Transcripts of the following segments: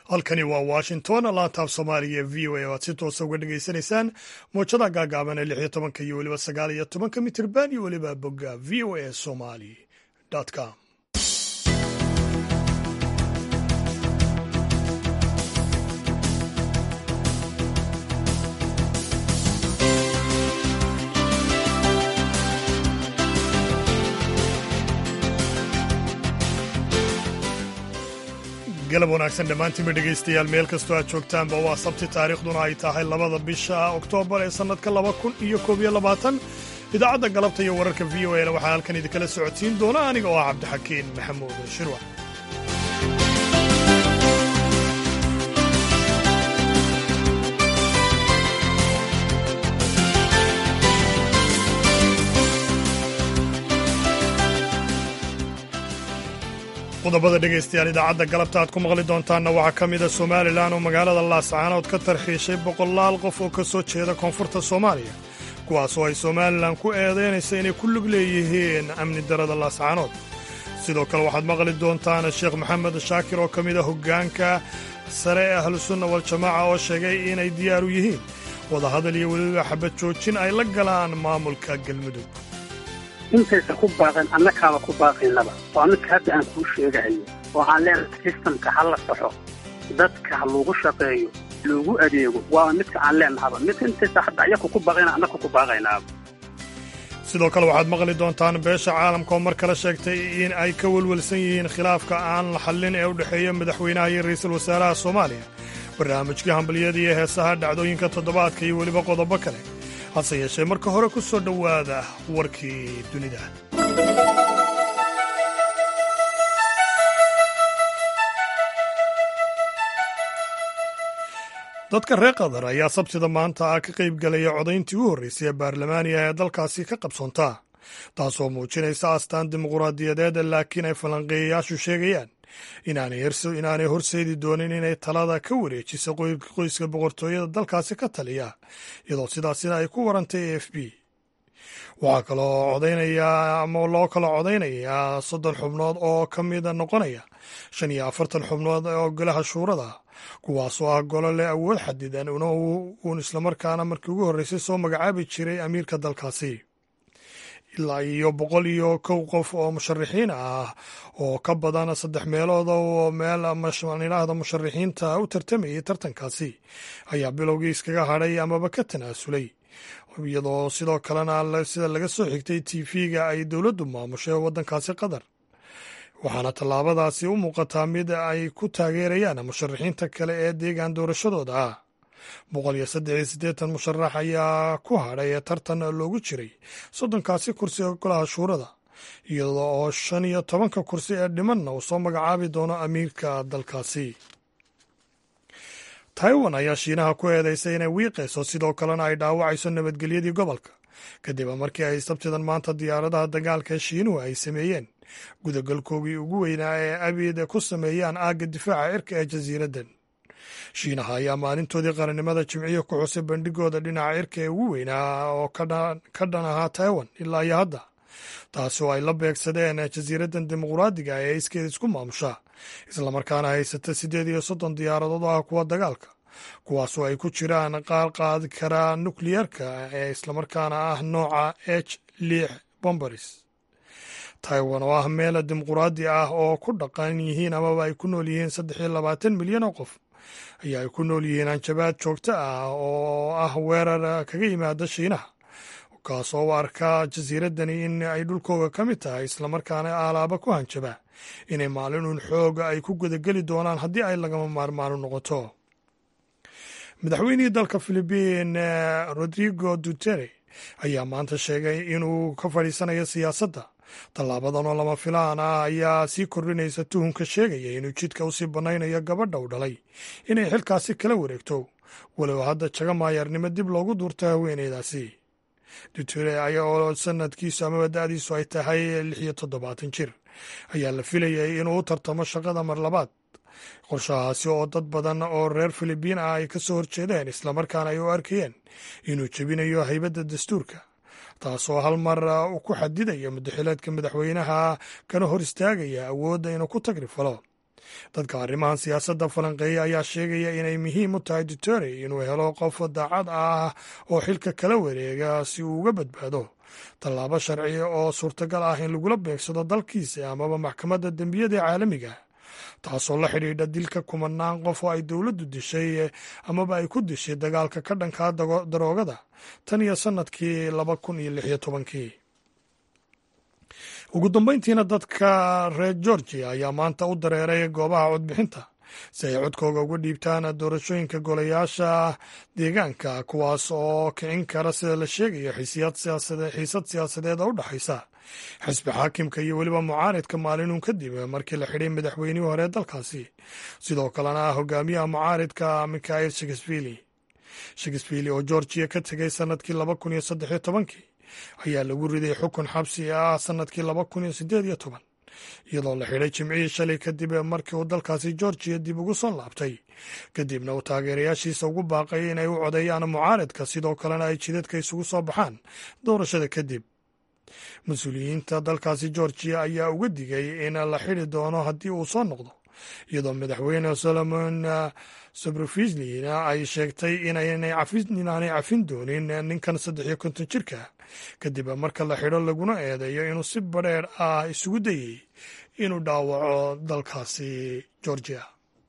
halkani waa washington laantaaf soomaaliga v o a o aad si toosa uga dhegaysanaysaan moojada gaagaaban ee lix iyo tobanka iyo weliba sagaal iyo tobanka mitirban iyo weliba bogga v o a somali com galab wanaagsan dhammaantiinba dhegaystayaal meel kastoo aad joogtaanba waa sabti taariikhduna ay tahay labada bisha oktoobar ee sannadka laba kun iyo koob iyo labaatan idaacadda galabta iyo wararka v o ena waxaa halkan idinkala socodsiin doona aniga oo ah cabdixakiin maxamuud shirwac qodobada dhegaystayaal idaacadda galabta aad ku maqli doontaanna waxaa ka mida somalilan oo magaalada laascaanood ka tarxiishay boqolaal qof oo ka soo jeeda koonfurta soomaaliya kuwaasoo ay somalilan ku eedaynaysa inay ku lug leeyihiin amni darada laascaanood sidoo kale waxaad maqli doontaan sheekh maxamed shaakir oo ka mid a hoggaanka sare ee ahlusunna waljamaaca oo sheegay inay diyaaru yihiin wadahadal iyo weliba xabad joojin ay la galaan maamulka galmudug intaysa ku baaqeen annakaaba ku baaqaynaba waa midka hadda aan kuu sheegahayo oo aan leenahay sistamka ha la saxo dadka ha lagu shaqeeyo loogu adeego waa midka aan leenahaba midka intaysa hadda ayaku ku baaqayna annaka ku baaqaynaaba sidoo kale waxaad maqli doontaan beesha caalamka oo mar kale sheegtay in ay ka welwelsan yihiin khilaafka aan la xallin ee u dhexeeya madaxweynaha iyo ra'iisul wasaaraha soomaaliya barnaamijkii hambaliyada iyo heesaha dhacdooyinka toddobaadka iyo weliba qodobo kale hase yeeshee marka hore ku soo dhowaada warkii dunida dadka reer qatar ayaa sabtida maanta ah ka qayb galaya codayntii u horraysay ee baarlamaaniga ee dalkaasi ka qabsoontaa taasoo muujinaysa astaan dimuquraadiyadeed laakiin ay falanqeeyayaashu sheegayaan inaanay horseedi doonin inay talada ka wareejiso qoyska boqortooyada dalkaasi ka taliya iyadoo sidaasina ay ku warantay a f b waxaa kaloo codaynayaa ama loo kala codaynayaa soddon xubnood oo ka mida noqonaya shan iyo afartan xubnood oo golaha shuurada kuwaasoo ah golo leh awood xadidan uun islamarkaana markii ugu horreysay soo magacaabi jiray amiirka dalkaasi ilaa iyo boqol iyo kow qof oo musharixiin ah oo ka badan saddex meelood oo meel idhaahda musharixiinta u tartamayay tartankaasi ayaa bilowgii iskaga hadhay amaba ka tanaasulay iyadoo sidoo kalena sida laga soo xigtay tv-ga ay dowladdu maamushay waddankaasi qatar waxaana tallaabadaasi u muuqataa mid ay ku taageerayaan musharixiinta kale ee deegaan doorashadooda ah boqol iyo saddex iyo siddeetan musharax ayaa ku hadhay ee tartan loogu jiray soddonkaasi kursi ee golaha shuurada iyadoo oo shan iyo tobanka kursi ee dhimanna uu soo magacaabi doono amiirka dalkaasi taiwan ayaa shiinaha ku eedaysay inay wiiqayso sidoo kalena ay dhaawacayso nabadgelyadii gobolka kadib markii ay sabtidan maanta diyaaradaha dagaalka ee shiinuhu ay sameeyeen gudagalkoogii ugu weynaa ee abid ku sameeyaan aagga difaaca cirka ee jasiiraddan shiinaha ayaa maalintoodii qarannimada jimciyo ku xusay bandhigooda dhinaca cirka ee ugu weynaa oo ka dhan ahaa taiwan ilaa iyo hadda taasi oo ay la beegsadeen jasiiraddan dimuquraadiga ee iskeed isku maamusha islamarkaana haysata siddeed iyo soddon diyaaradood oo ah kuwa dagaalka kuwaasoo ay ku jiraan qaar qaadi karaa nukliyarka ee islamarkaana ah nooca h lix bombaris taiwan oo ah meel dimuquraadi ah oo ku dhaqan yihiin amaba ay ku nool yihiin saddex iyo labaatan milyan oo qof ayaa ay ku nool yihiin hanjabaad joogto ah oo ah weerar kaga yimaada shiinaha kaasoo u arkaa jasiiraddani in ay dhulkooga ka mid tahay islamarkaana aalaaba ku hanjaba inay maalin uun xooga ay ku gudageli doonaan haddii ay lagama maarmaano noqoto madaxweynihii dalka filibiin rodrigo dutere ayaa maanta sheegay inuu ka fadhiisanayo siyaasadda tallaabadan oo lama filaan ah ayaa sii kordhinaysa tuhunka sheegaya inuu jidka usii bannaynayo gabadha u dhalay inay xilkaasi kala wareegto walow hadda jaga maayarnimo dib loogu duurto haweeneydaasi duture oo sanadkiisu amaba da-diisu ay tahay lix iyo toddobaatan jir ayaa la filayay inuu u tartamo shaqada mar labaad qorshahaasi oo dad badan oo reer filibiin ah ay ka soo horjeedeen islamarkaana ay u arkayeen inuu jebinayo haybadda dastuurka taasoo hal mar ku xadidaya mudaxileedka madaxweynaha kana hor istaagaya awoodda inuu ku tagri falo dadka arrimahan siyaasadda falanqeeya ayaa sheegaya inay muhiim u tahay duterte inuu helo qof daacad ah oo xilka kala wareega si uu uga badbaado tallaabo sharci oo suurtagal ah in lagula beegsado dalkiisa amaba maxkamadda dembiyada ee caalamiga taasoo la xidhiidha dilka kumanaan qof oo ay dowladdu dishay amaba ay ku dishay dagaalka ka dhankaa daroogada tan iyo sannadkii laba kun iyo lix iyo tobankii ugu dambayntiina dadka reer georgia ayaa maanta u dareeray goobaha codbixinta si ay codkooga uga dhiibtaan doorashooyinka golayaasha deegaanka kuwaas oo kicin kara sida la sheegayo xiisad siyaasadeed oo u dhexaysa xisbi xaakimka iyo weliba mucaaridka maalinun kadib markii la xidhay madaxweynihii hore dalkaasi sidoo kalena hogaamiyaha mucaaridka mikhail shakesvili shakesvili oo georgiya ka tegay sannadkii laba kun iyo saddex iyo tobankii ayaa lagu riday xukun xabsi ah sannadkii laba kun iyo siddeed iyo toban iyadoo la xidhay jimcihii shalay kadib markii uu dalkaasi georgiya dib ugu soo laabtay kadibna uu taageerayaashiisa ugu baaqay inay u codeeyaan mucaaridka sidoo kalena ay jidadka isugu soo baxaan doorashada kadib mas-uuliyiinta dalkaasi georgiya ayaa uga digay in la xidhi doono haddii uu soo noqdo iyadoo madaxweyne solomon sobrofisnina ay sheegtay inaanay cafin doonin ninkan saddex iyo konton jirka kadib marka la xidho laguna eedeeyo inuu si badheer ah isugu dayey inuu dhaawaco dalkaasi georgia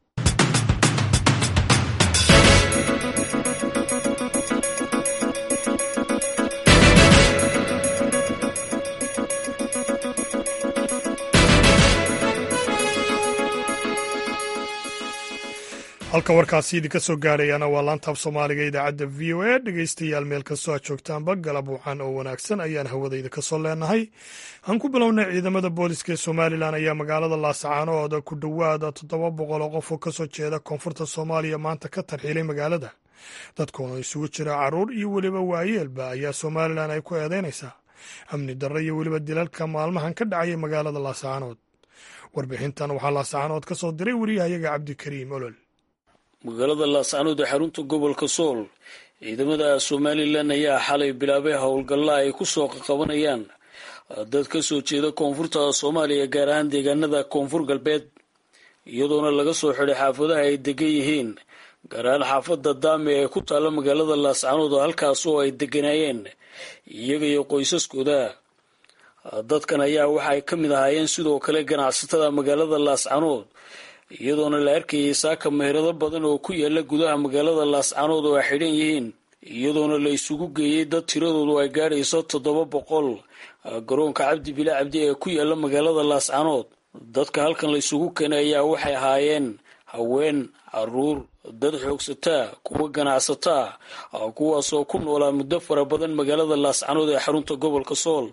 halka warkaasi idinka soo gaarayana waa laantaab soomaaliga idaacadda v o a dhegeystayaal meel kastoo aad joogtaanba galab wacan oo wanaagsan ayaan hawadayda ka soo leenahay aan ku bilownay ciidamada booliska ee somalilan ayaa magaalada laasacaanood ku dhowaada toddoba boqol oo qof oo kasoo jeeda koonfurta soomaaliya maanta ka tarxiilay magaalada dadkoona isugu jira caruur iyo weliba waayeelba ayaa somalilan ay ku eedeynaysaa amni darro iyo weliba dilalka maalmahan ka dhacaya magaalada laasacaanood warbixintan waxaa laasacaanood ka soo diray wariyahayaga cabdikariim olol magaalada laascaanood ee xarunta gobolka sool ciidamada somalilan ayaa xalay bilaabay howlgalla ay ku soo qaqabanayaan dad ka soo jeeda koonfurta soomaaliya gaar ahaan deegaanada koonfur galbeed iyadoona laga soo xidhay xaafadaha ay degan yihiin gaar ahaan xaafadda daame ee ku taalla magaalada laascaanood halkaas oo ay deganaayeen iyaga iyo qoysaskooda dadkan ayaa waxa ay ka mid ahaayeen sidoo kale ganacsatada magaalada laascaanood iyadoona la arkayay saaka meherado badan oo ku yaala gudaha magaalada laascaanood oo ay xidhan yihiin iyadoona la isugu geeyey dad tiradoodu ay gaadhayso toddoba boqol garoonka cabdi bila cabdi ee ku yaala magaalada laascaanood dadka halkan la isugu keenay ayaa waxay ahaayeen haween caruur dad xoogsataa kuwa ganacsataa kuwaasoo ku noolaa muddo fara badan magaalada laascaanood ee xarunta gobolka sool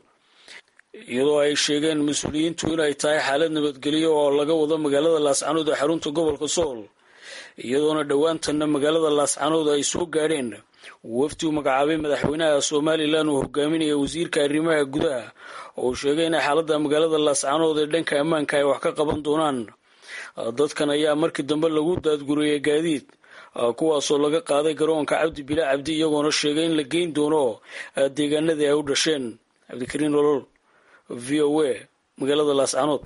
iyadoo ay sheegeen mas-uuliyiintu inay tahay xaalad nabadgelyo oo laga wado magaalada laascaanood ee xarunta gobolka sool iyadoona dhowaantanna magaalada laascaanood ay soo gaadheen wafdi uu magacaabay madaxweynaha somalilan uu hogaaminaya wasiirka arrimaha gudaha oo uu sheegay inay xaaladda magaalada laascaanood ee dhanka ammaanka ay wax ka qaban doonaan dadkan ayaa markii dambe lagu daadguriyey gaadiid kuwaasoo laga qaaday garoonka cabdi bila cabdi iyagoona sheegay in la geyn doono deegaanadii ay u dhasheen cabdikariin olol v o a magaalada laascaanood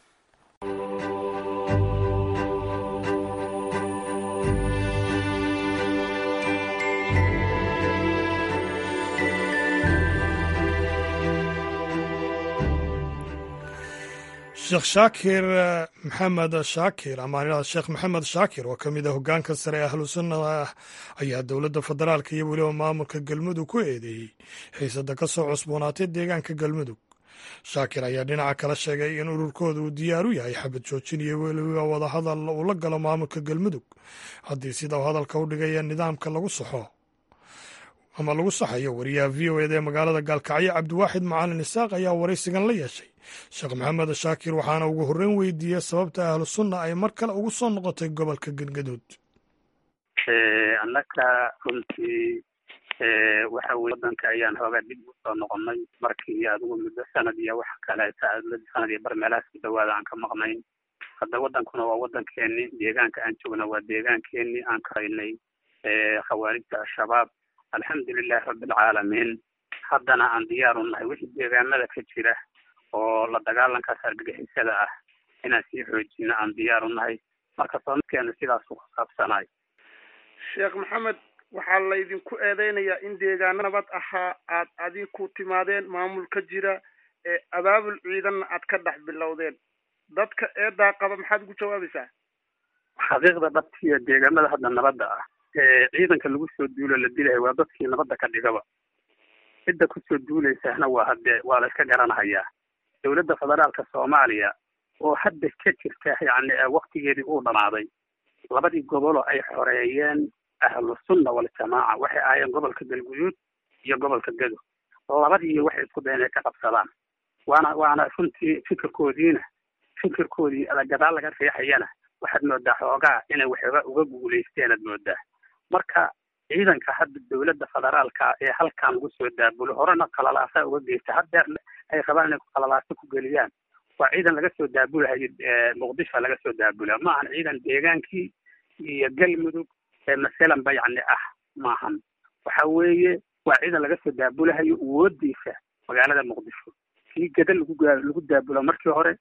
sheekh shaakir maxamed shaakir ama sheekh maxamed shaakir oo ka mid a hoggaanka sare ee ahlu sunnada ayaa dowladda federaalka iyo weliba maamulka galmudug ku eedeeyey xiisada ka soo cusboonaatay deegaanka galmudug shaakir ayaa dhinaca kala sheegay in ururkooda uu diyaar u yahay xabad joojin iyo weliba wadahadal uu la galo maamulka galmudug haddii sida uu hadalka u dhigaya nidaamka lagu saxo ama lagu saxayo wariyaha v o eda ee magaalada gaalkacyo cabdiwaaxid macalin isaaq ayaa waraysigan la yeeshay sheekh maxamed shaakir waxaana ugu horreyn weydiiyey sababta ahlu sunna ay mar kale ugu soo noqotay gobolka galgaduud annaka runtii waxa weye waddanka ayaan hoogaa dib u soo noqonnay markii adigu muddo sanad iyo wax kaleeta sanad iyo bar meelahaas ku dhawaada aan ka maqnayn hadda waddankuna waa waddankeeni deegaanka aan joogna waa deegaankeeni aan karaynay khawaarijta al-shabaab alxamdulilahi rabbilcaalamiin haddana aan diyaaru nahay wixii deegaanada ka jira oo la dagaalankaas argagixisada ah inaan sii xoojino aan diyaar u nahay marka soomidkeenu sidaasuu ku saabsanaay sheekh maxamed waxaa laydinku eedeynayaa in deegaano nabad ahaa aad adinku timaadeen maamul ka jira ee abaabul ciidanna aad ka dhex bilowdeen dadka eedaa qaba maxaad ugu jawaabaysaa xaqiiqda dhabtiiyo deegaamada hadda nabadda ah ee ciidanka lagu soo duulo la dilayo waa dadkii nabadda ka dhigaba cidda kusoo duulaysahna waa haddee waa la iska garanahayaa dowladda federaalka soomaaliya oo hadda ka jirta yacni waktigeedii uu dhamaaday labadii goboloo ay xoreeyeen ahlu sunna waljamaaca waxay ahaayeen gobolka galguduud iyo gobolka gedo labadii waxay isku dayen inay ka qabsadaan waana waana runtii fikirkoodiina fikirkoodii gadaal laga riixayana waxaad moodaa xoogaa inay waxooga uga guulaysteen aad moodaa marka ciidanka hadda dowladda federaalka ee halkan lagu soo daabulo horena qalalaasa uga geysta haddeer ay rabaan inay qalalaasa ku geliyaan waa ciidan laga soo daabulahayo muqdisho laga soo daabula ma ahan ciidan deegaankii iyo galmudug ee masalanba yacni ah maahan waxa weeye waa ciidan laga soo daabulahayo awoodiisa magaalada muqdisho kii gada lagu lagu daabulo markii hore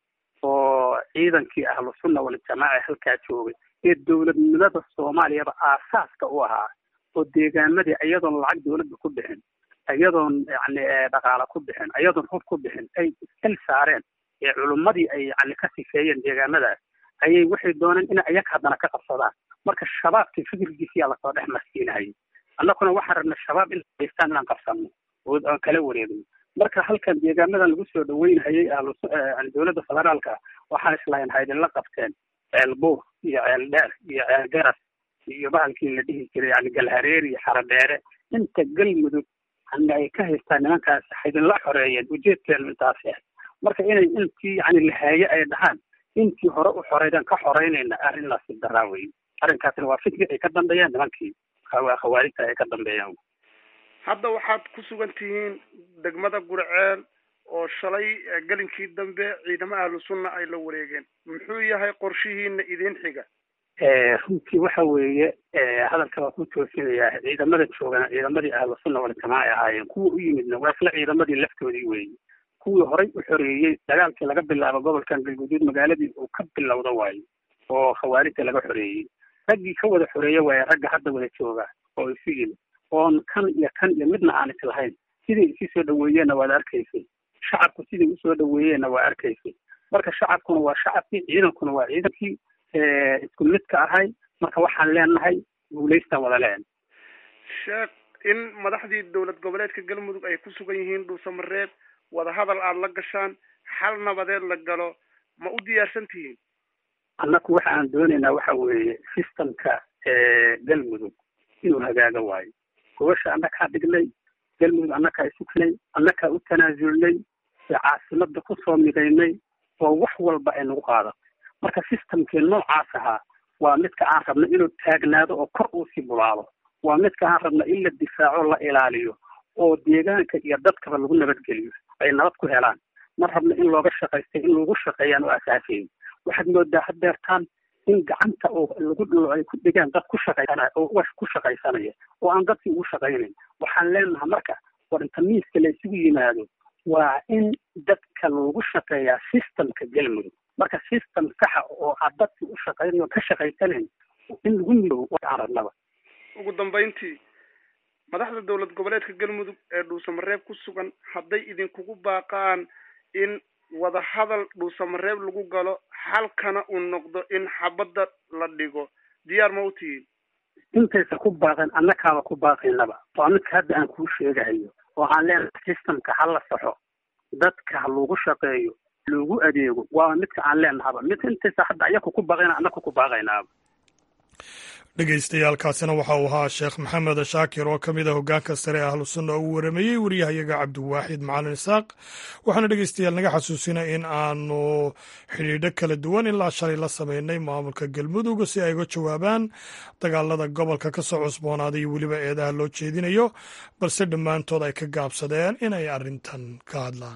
oo ciidankii ahlu sunna waljamaaca ee halkaa joogay ee dowladnimada soomaaliyaba aasaaska u ahaa oo deegaamadii iyadoon lacag dowladda ku bixin iyadoon yani dhaqaala ku bixin iyadoon hub ku bixin ay iskal saareen ee culummadii ay yani ka sifeeyeen deegaamadaas ayay waxay dooneen in ayaga haddana ka qabsadaan marka shabaabkii fikirkiisiyaa lasoo dhex marsiinahayay annaguna waxaan rabna shabaab in haystaan inaan qabsano oo aan kala wareegno marka halkan deegaamadan lagu soo dhaweynhayay ahlu dowladda federaalka waxaan islahayn haydinla qabteen ceel buur iyo ceel dheer iyo ceel garas iyo bahalkii la dhihi jiray yani galhareer iyo xaradheere inta galmudug yani ay ka haystaan nimankaas haydinla xoreeyeen ujeedkeenu intaas yahay marka inay intii yani lahaaye ay dhahaan intii hore u xoreydaan ka xoreynayna arrin nasiib daraa wey arrinkaasna waa fikri ay ka dambeeyaan nimankii khawaarijta ay ka dambeeyaan hadda waxaad ku sugan tihiin degmada gurceel oo shalay gelinkii dambe ciidamo ahlu sunna ay la wareegeen muxuu yahay qorshihiina idin xiga runtii waxa weeye hadalka waa ku toosinayaa ciidamada joogana ciidamadii ahlu sunna waljamaaca ay ahaayeen kuwa u yimidna waa isla ciidamadii laftoodii weeye kuwii horay u xoreeyey dagaalkii laga bilaabo gobolkan galguduud magaaladii uu ka bilowda waayo oo khawaarijta laga xoreeyey raggii ka wada xoreeye waaye ragga hadda wada jooga oo isu yimid oon kan iyo kan iyo midna aan islahayn siday isi soo dhaweeyeenna waad arkaysay shacabku siday usoo dhaweeyeenna waa arkaysay marka shacabkuna waa shacabkii ciidankuna waa ciidankii isku midka ahay marka waxaan leenahay guulaystaan wada leen sheekh in madaxdii dowlad goboleedka galmudug ay ku sugan yihiin dhuusamareeb wadahadal aada la gashaan xal nabadeed la galo ma u diyaarsan tihiin annaku waxa aan doonaynaa waxa weeye systemka galmudug inuu hagaaga waayo gobasha annakaa dhignay galmudug annakaa isugnay annakaa u tanaasulnay caasimada kusoo midaynay oo wax walba ay nagu qaadato marka systemkii noocaas ahaa waa midka aan rabna inuu taagnaado oo kor uusii bulaalo waa midka aan rabna in la difaaco la ilaaliyo oo deegaanka iyo dadkaba lagu nabadgeliyo ay nabad ku helaan ma rabna in looga shaqaystay in lagu shaqeeyaan oo asaasayn waxaad moodaa haddeertaan in gacanta oo lagu ay ku dhigaan dad ku shaqaysanaya oo ugash ku shaqaysanaya oo aan dadkii ugu shaqaynayn waxaan leenahay marka war inta miiska la isugu yimaado waa in dadka loogu shaqeeyaa systemka galmudug marka system saxa oo aad dadkii u shaqaynayo ka shaqaysanayn in lagu midoobo waxaan rabnaba ugu dambayntii madaxda dowlad goboleedka galmudug ee dhuusamareeb ku sugan hadday idinkugu baaqaan in wadahadal dhuusamareeb lagu galo xalkana uu noqdo in xabadda la dhigo diyaar ma u tihiin intaysa ku baaqeen annakaaba ku baaqaynaba waa midka hadda aan kuu sheegahayo oo aan leenahay systemka ha la saxo dadka ha lagu shaqeeyo loogu adeego waa midka aan leenahaba mid intaysa hadda ayaku ku baaqayna annaku ku baaqaynaaba dhegeystayaaalkaasina waxa uu ahaa sheekh maxamed shaakir oo ka mid a hoggaanka sare ee ahlu sunna uu warameeyey wariyahayaga cabdiwaaxid macalin isaaq waxaana dhegeystayaal naga xasuusina in aanu xidhiidho kala duwan ilaa shalay la sameynay maamulka galmudug si ay uga jawaabaan dagaalada gobolka ka soo cusboonaaday iyo weliba eedaha loo jeedinayo balse dhammaantood ay ka gaabsadeen inay arrintan ka hadlaan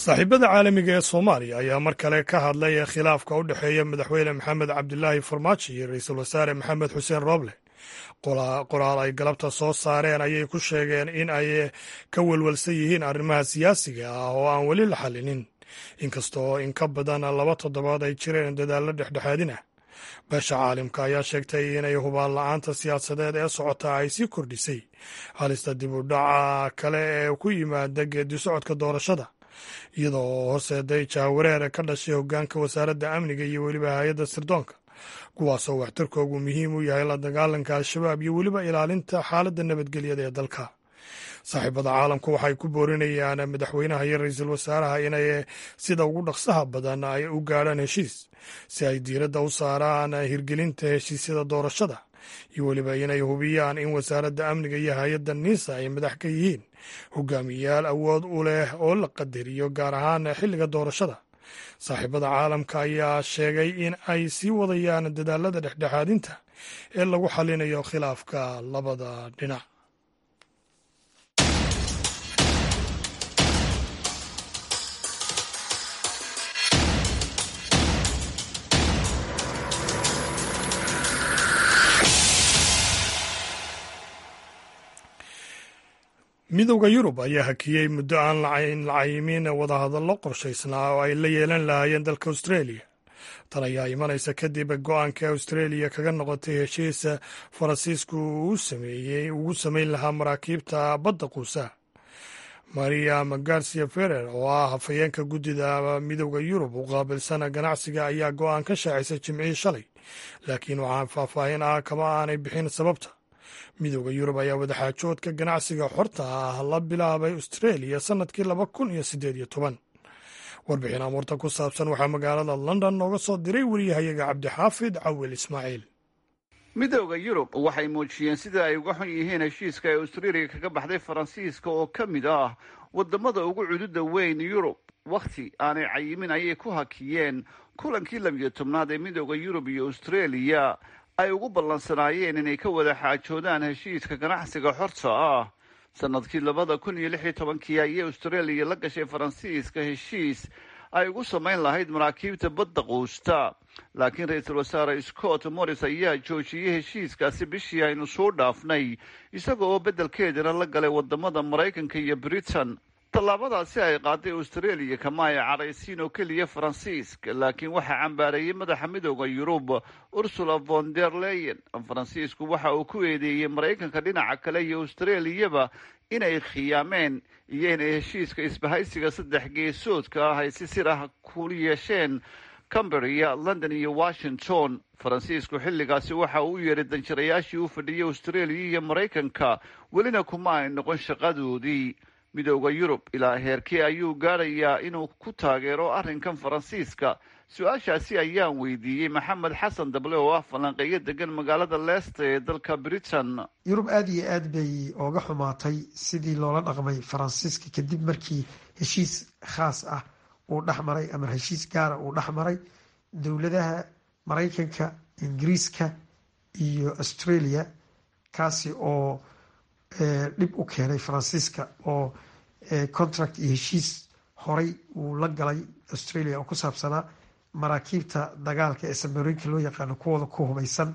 saaxiibada caalamiga ee soomaaliya ayaa mar kale ka hadlay khilaafka u dhexeeya madaxweyne maxamed cabdilaahi farmaajo iyo ra-iisul wasaare maxamed xuseen rooble qoraal ay galabta soo saareen ayay ku sheegeen in ay ka welwelsan yihiin arrimaha siyaasiga ah oo aan weli la xallinin inkastoo in ka badan laba toddobaad ay jireen dadaallo dhexdhexaadin ah beesha caalimka ayaa sheegtay inay hubaan la-aanta siyaasadeed ee socota ay sii kordhisay halista dib u dhaca kale ee ku yimaada geedi socodka doorashada iyadoo horseeday jaawareer ka dhashay hoggaanka wasaaradda amniga iyo weliba hay-adda sirdoonka kuwaasoo waxtarkoogu muhiim u yahay la dagaalanka al-shabaab iyo weliba ilaalinta xaaladda nabadgelyada ee dalka saaxiibada caalamku waxay ku boorinayaan madaxweynaha iyo ra-iisul wasaaraha inay sida ugu dhaqsaha badan ay u gaadhaan heshiis si ay diiradda u saaraan hirgelinta heshiisyada doorashada iyo weliba inay hubiyaan in wasaaradda amniga iyo hay-adda niisa ay madax ka yihiin hogaamiyayaal awood u leh oo la qadariyo gaar ahaan xilliga doorashada saaxiibada caalamka ayaa sheegay in ay sii wadayaan dadaalada dhexdhexaadinta ee lagu xalinayo khilaafka labada dhinac midowda yurub ayaa hakiyey muddo aan lacayimin wadahadallo qorshaysnaa oo ay la yeelan lahaayeen dalka australia tan ayaa imanaysa kadib go-aanka australia kaga noqotay heshiisa faransiisku uu sameeyey ugu samayn lahaa maraakiibta badda quusa maria garcia ferrer oo ah hafayeenka guddida midowda yurub u qaabilsan ganacsiga ayaa go-aan ka shaacisay jimcihii shalay laakiin waxaan faahfaahin ah kama aanay bixin sababta midowda yurub ayaa wadaxaajoodka ganacsiga xorta ah la bilaabay australia sannadkii laba kun iyo siddeed iyo toban warbixin amuurta ku saabsan waxaa magaalada london nooga soo diray wariyahayaga cabdixaafid cawil ismaaciil midowda yurub waxay muujiyeen sida ay uga xun yihiin heshiiska ay australia kaga baxday faransiiska oo ka mid ah wadamada ugu cududa weyn yurub wakhti aanay cayimin ayay ku hakiyeen kulankii labiyo tobnaad ee midowda yurub iyo australia ay ugu ballansanaayeen inay ka wada xaajoodaan heshiiska ganacsiga xorta ah sanadkii labada kun iyo lix iyo tobankii ayay australia la gashay faransiiska heshiis ay ugu samayn lahayd maraakiibta badda quusta laakiin ra-iisul wasaare scott morris ayaa joojiyey heshiiskaasi bishii aynu soo dhaafnay isaga oo beddelkeedana la galay wadamada maraykanka iyo britain tallaabadaasi ay qaaday australia kama ay cadhaysiin oo keliya faransiiska laakiin waxaa cambaareeyey madaxa midooda yurub ursula von der leyen faransiisku waxa uu ku eedeeyey maraykanka dhinaca kale iyo australiyaba inay khiyaameen iyo inay heshiiska isbahaysiga saddex geesoodka ah ay si sir ah ku yeesheen camberia london iyo washington faransiisku xilligaasi waxa uu u yeedhay danjirayaashii u fadhiyay australia iyo maraykanka welina kuma ay noqon shaqadoodii midooda yurub ilaa heerkee ayuu gaadhayaa inuu ku taageero arrinkan faransiiska su-aashaasi ayaan weydiiyey maxamed xasan dable oo ah falanqeeyo degan magaalada leicester ee dalka britain yurub aada iyo aad bay ooga xumaatay sidii loola dhaqmay faransiiska kadib markii heshiis khaas ah uu dhexmaray ama heshiis gaara uu dhexmaray dowladaha maraykanka ingiriiska iyo australia kaasi oo dhib u keenay faransiiska oo contract iyo heshiis horay uu la galay australia oo ku saabsanaa maraakiibta dagaalka ee samarooyinka loo yaqaano kuwooda ku hubaysan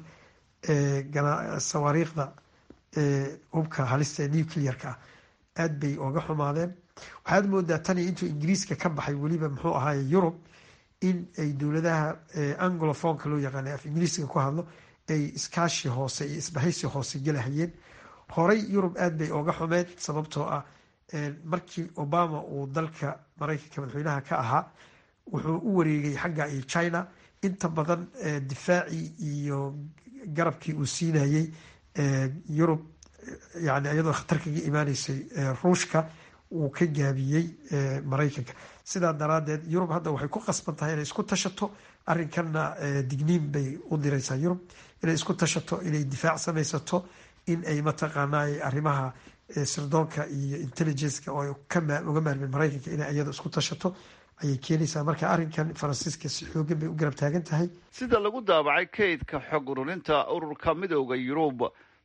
sawaariikhda hubka halista ee nuclearka ah aada bay ooga xumaadeen waxaad moodaa tani intuu ingiriiska ka baxay weliba muxuu ahaaye yurub in ay dowladaha anglofonka loo yaqaano af ingiriiska ku hadlo ay iskaashi hoose iyo isbahaysi hoose gelahayeen horay yurub aada bay ooga xumeed sababtoo ah markii obama uu dalka maraykanka madaxweynaha ka ahaa wuxuu u wareegay xagga iyo china inta badan difaacii iyo garabkii uu siinayey yurub yani iyadoo khatar kaga imaaneysay ruushka wuu ka gaabiyey maraykanka sidaa daraadeed yurub hadda waxay ku qasban tahay inay isku tashato arrinkanna digniin bay u direysaa yurub inay isku tashato inay difaac samaysato in ay mataqaanaa arrimaha sirdoonka iyo intelligenceka oo uga maarmeen maraykanka inay iyada isku tashato ayay keenaysaa marka arrinkan faransiiska si xoogan bay u garab taagan tahay sida lagu daabacay kaydka xog ururinta ururka midooda yurub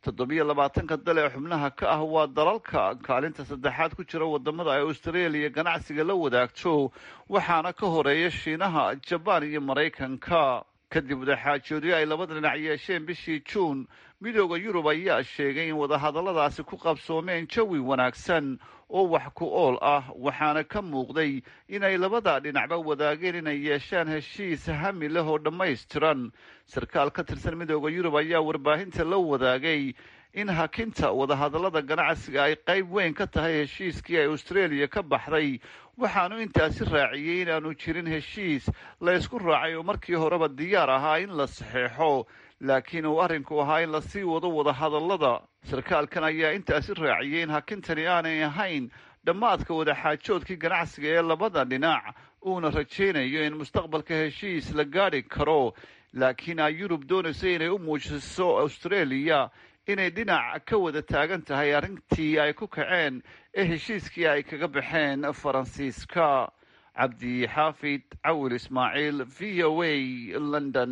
toddobiyo labaatanka dal ee xubnaha ka ah waa dalalka kaalinta saddexaad ku jira wadamada ay australia ganacsiga la wadaagto waxaana ka horeeya shiinaha jabaan iyo maraykanka kadib wadaxaajoodyo ay labada dhinac yeesheen bishii juun midooda yurub ayaa sheegay in wadahadalladaasi ku qabsoomeen jawi wanaagsan oo wax ku ool ah waxaana ka muuqday inay labada dhinacba wadaageen inay yeeshaan heshiis hami leh oo dhammaystiran sarkaal ka tirsan midooda yurub ayaa warbaahinta la wadaagay in hakinta wadahadallada ganacsiga ay qayb weyn ka tahay heshiiskii ay australia ka baxday waxaanu intaasi raaciyey inaanu jirin heshiis la ysku raacay oo markii horeba diyaar ahaa in la saxeexo laakiin uu arrinku ahaa in lasii wado wadahadallada sarkaalkan ayaa intaasi raaciyey in hakintani aanay ahayn dhammaadka wadaxaajoodkii ganacsiga ee labada dhinac uuna rajaynayo in mustaqbalka heshiis la gaadhi karo laakiin ay yurub doonayso inay u muujiso australia inay dhinac ka wada taagan tahay arrintii ay ku kaceen ee heshiiskii ay kaga baxeen faransiiska cabdi xaafid cawil ismaaciil v o a london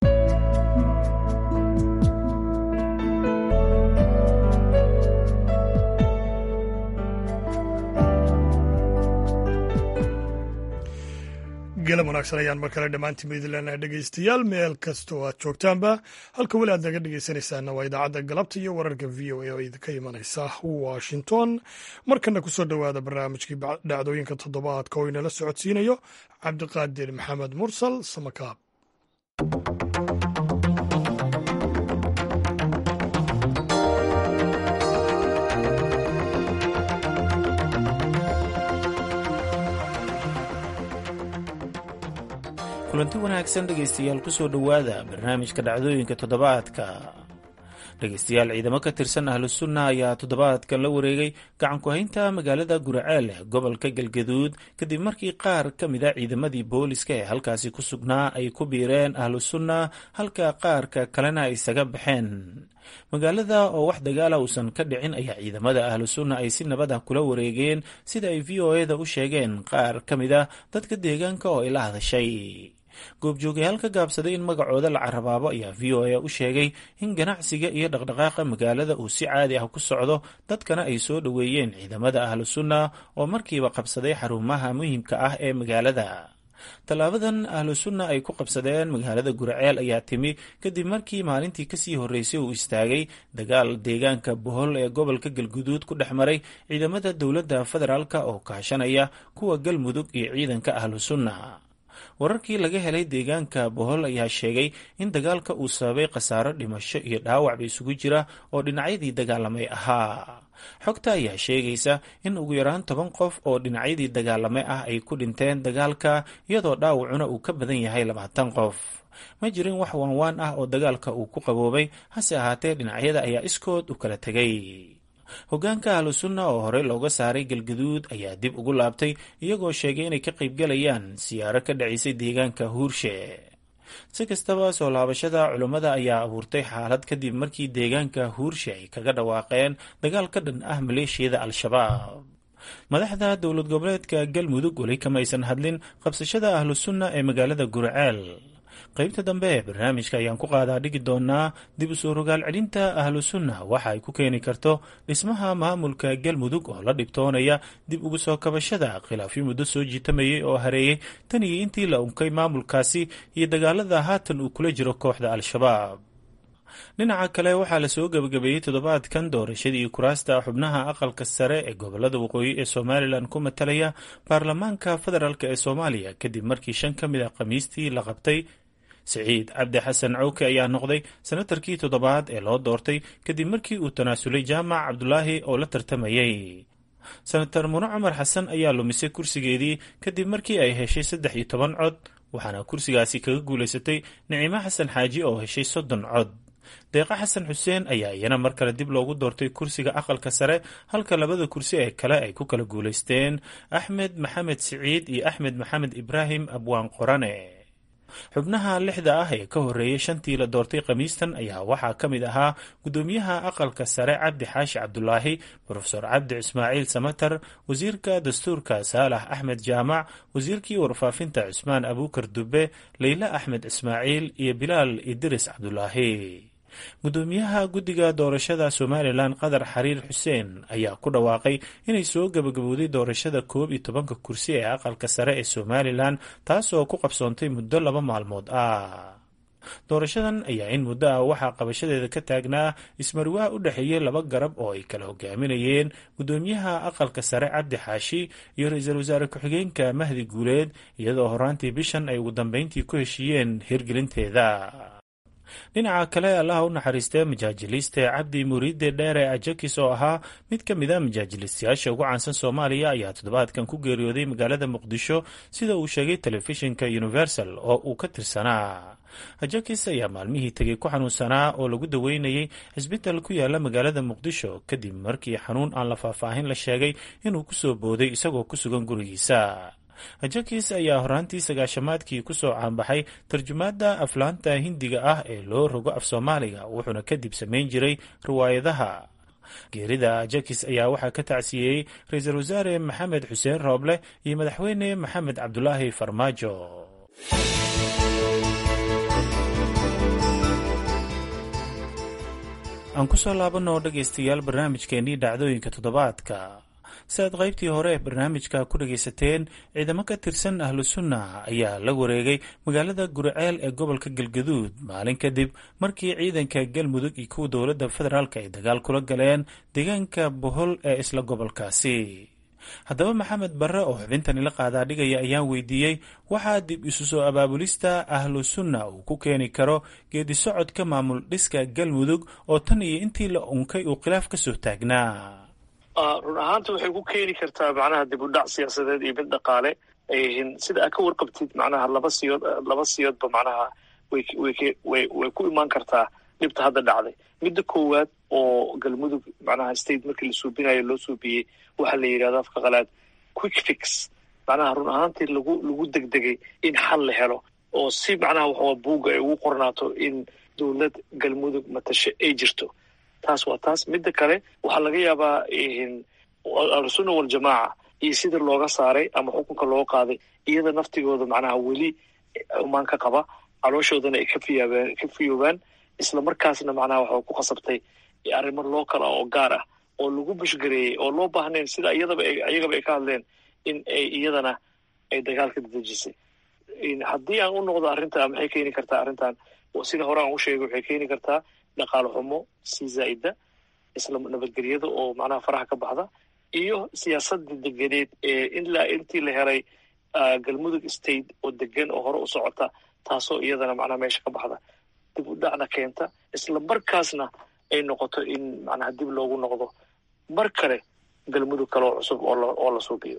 galab wanaagsan ayaan mar kale dhammaantiin maidileenaha dhegaystayaal meel kasta oo aad joogtaanba halka weli aad naga dhegaysanaysaana waa idaacadda galabta iyo wararka v o a oo idinka imanaysa washington markana kusoo dhowaada barnaamijkii dhacdooyinka toddobaadka oo inala socodsiinayo cabdiqaadir maxamed mursal samakaab kulanti wanaagsan dhegaystayaal kusoo dhowaada barnaamijka dhacdooyinka toddobaadka dhegaystayaal ciidamo ka tirsan ahlusunna ayaa toddobaadkan la wareegay gacanku-haynta magaalada guraceel ee gobolka galgaduud kadib markii qaar ka mid a ciidamadii booliska ee halkaasi ku sugnaa ay ku biireen ahlusunna halka qaarka kalena ay isaga baxeen magaalada oo wax dagaala uusan ka dhicin ayaa ciidamada ahlusunna ay si nabad ah kula wareegeen sida ay v o eda u sheegeen qaar ka mid a dadka deegaanka oo ay la hadashay goobjoogayaal ka gaabsaday in magacooda la carabaabo ayaa v o a u sheegay in ganacsiga iyo dhaqdhaqaaqa magaalada uu si caadi ah ku socdo dadkana ay soo dhoweeyeen ciidamada ahlusunna oo markiiba qabsaday xarumaha muhiimka ah ee magaalada tallaabadan ahlusunna ay ku qabsadeen magaalada guraceel ayaa timi kadib markii maalintii kasii horreysay uu istaagay dagaal deegaanka bohol ee gobolka galguduud ku dhex maray ciidamada dowladda federaalk oo kaashanaya kuwa galmudug iyo ciidanka ahlusunna wararkii laga helay deegaanka bohol ayaa sheegay in dagaalka uu sababay khasaaro dhimasho iyo dhaawacba isugu jira oo dhinacyadii dagaalamay ahaa xogta ayaa sheegaysa in ugu yaraan toban qof oo dhinacyadii dagaalamay ah ay ku dhinteen dagaalka iyadoo dhaawacuna uu ka badan yahay labaatan qof ma jirin wax waanwaan ah oo dagaalka uu ku qaboobay hase ahaatee dhinacyada ayaa iskood u kala tegay hogaanka ahlusunna oo horey looga saaray galgaduud ayaa dib ugu laabtay iyagoo sheegay inay ka qaybgalayaan siyaaro ka dhacaysay deegaanka huurshe si kastaba soo laabashada culummada ayaa abuurtay xaalad kadib markii deegaanka huurshe ay kaga dhawaaqeen dagaal ka dhan ah maleeshiyada al-shabaab madaxda dowlad goboleedka galmudug weli kamaysan hadlin qabsashada ahlusunna ee magaalada guraceel qaybta dambe ee barnaamijka ayaan ku qaadaa dhigi doonaa dib u soo rogaal celinta ahlu sunna waxa ay ku keeni karto dhismaha maamulka galmudug oo la dhibtoonaya dib ugu soo kabashada khilaafyo muddo soo jiitamayay oo hareeyey tan iyo intii la unkay maamulkaasi iyo dagaalada haatan uu kula jiro kooxda al-shabaab dhinaca kale waxaa lasoo gebagabeeyey toddobaadkan doorashadii kuraasta xubnaha aqalka sare ee gobolada waqooyi ee somalilan ku matalaya baarlamaanka federaalk ee soomaaliya kadib markii shan ka mid a khamiistii la qabtay siciid cabdi xasan cawke ayaa noqday senatarkii toddobaad ee loo doortay kadib markii uu tanaasulay jaamac cabdulaahi oo la tartamayey senatar mune cumar xasan ayaa lumisay kursigeedii kadib markii ay heshay saddex iyo toban cod waxaana kursigaasi kaga guulaysatay nicimo xasan xaaji oo heshay soddon cod deeqa xasan xuseen ayaa iyana mar kale dib loogu doortay kursiga aqalka sare halka labada kursi ee kale ay ku kala guulaysteen axmed maxamed siciid iyo axmed maxamed ibraahim abwaan qorane xubnaha lixda ah ee ka horreeyay shantii la doortay khamiistan ayaa waxaa ka mid ahaa guddoomiyaha aqalka sare cabdi xaashi cabdulaahi brofesor cabdi ismaaciil samatar wasiirka dastuurka saalax axmed jaamac wasiirkii warfaafinta cusmaan abuukar dube leyle axmed ismaaciil iyo bilaal idris cabdulaahi gudoomiyaha guddiga doorashada somalilan qadar xariir xuseen ayaa ku dhawaaqay inay soo gabagabowday doorashada koob iyo tobanka kursi ee aqalka sare ee somalilan taasoo ku qabsoontay muddo laba maalmood ah doorashadan ayaa in muddo ah waxaa qabashadeeda ka taagnaa ismarwaa u dhexeeyey laba garab oo ay kala hogaaminayeen gudoomiyaha aqalka sare cabdi xaashi iyo ra-iisul wasaare ku-xigeenka mahdi guuleed iyadoo horaantii bishan ay ugu dambeyntii ku heshiiyeen hirgelinteeda dhinaca kale allaha u naxariistee majaajiliiste cabdi muriide dheere ajakis oo ahaa mid ka mid a majaajilistayaasha ugu caansan soomaaliya ayaa toddobaadkan ku geeriyooday magaalada muqdisho sida uu sheegay telefishinka universal oo uu ka tirsanaa ajakis ayaa maalmihii tegey ku xanuunsanaa oo lagu daweynayay cisbital ku yaala magaalada muqdisho kadib markii xanuun aan la faahfaahin la sheegay inuu kusoo booday isagoo ku sugan gurigiisa ajakis ayaa horaantii sagaashamaadkii kusoo caanbaxay tarjumaadda aflaanta hindiga ah ee loo rogo af soomaaliga wuxuuna kadib samayn jiray riwaayadaha geerida ajakis ayaa waxaa ka tacsiyeeyey ra-iisul wasaare maxamed xuseen rooble iyo madaxweyne maxamed cabdulaahi farmaajo aan kusoo laabanoo dhegaystayaal barnaamijkeenii dhacdooyinka toddobaadka si aad qaybtii hore ee barnaamijka ku dhagaysateen ciidamo ka tirsan ahlu sunna ayaa la wareegay magaalada guriceel ee gobolka galgaduud maalin kadib markii ciidanka galmudug iyo kuwa dowladda federaalk ay dagaal kula galeen deegaanka bohol ee isla gobolkaasi haddaba maxamed barre oo xubintani la qaadaa dhigaya ayaan weydiiyey waxaa dib isu soo abaabulista ahlu sunna uu ku keeni karo geedi socodka maamul dhiska galmudug oo tan iyo intii la unkay uu khilaaf ka soo taagnaa run ahaanta waxay ku keeni kartaa macnaha dib u dhac siyaasadeed iyo mid dhaqaale sida aad ka warqabtid macnaha laba siyood laba siyoodba macnaha way way way ku imaan kartaa dhibta hadda dhacday midda koowaad oo galmudug macnaha state markii la suubinayo loo suubiyey waxaa la yidhahda afka qalaad quick fix macnaha run ahaantii lagu lagu degdegay in xal la helo oo si macnaha waxaa buugga ay ugu qornaato in dowlad galmudug matasho ay jirto taas waa taas midda kale waxaa laga yaabaa ahlusunna waljamaaca iyo sida looga saaray ama xukunka loo qaaday iyada naftigooda macnaha weli xumaan ka qaba calooshoodana ay kafiyaabaan ka fiyoobaan isla markaasna macnaha waxa ku khasabtay arrimo loo kala oo gaar ah oo lagu bushgareeyey oo loo baahnayn sida iyadaba iyagaba ay ka hadleen in ay iyadana ay dagaalka dadejisay haddii aan u noqdo arrinta maxay keeni kartaa arrintan sida hore aan u sheegay waxay keeni kartaa dhaqaale xumo sii zaa'ida isla nabadgelyada oo macnaha faraha ka baxda iyo siyaasadda deganeed ee ilaa intii la helay galmudug state oo degan oo hore u socota taasoo iyadana macnaha meesha ka baxda dib u dhacna keenta isla markaasna ay noqoto in macnaha dib loogu noqdo mar kale galmudug kale oo cusub oo la suubiyo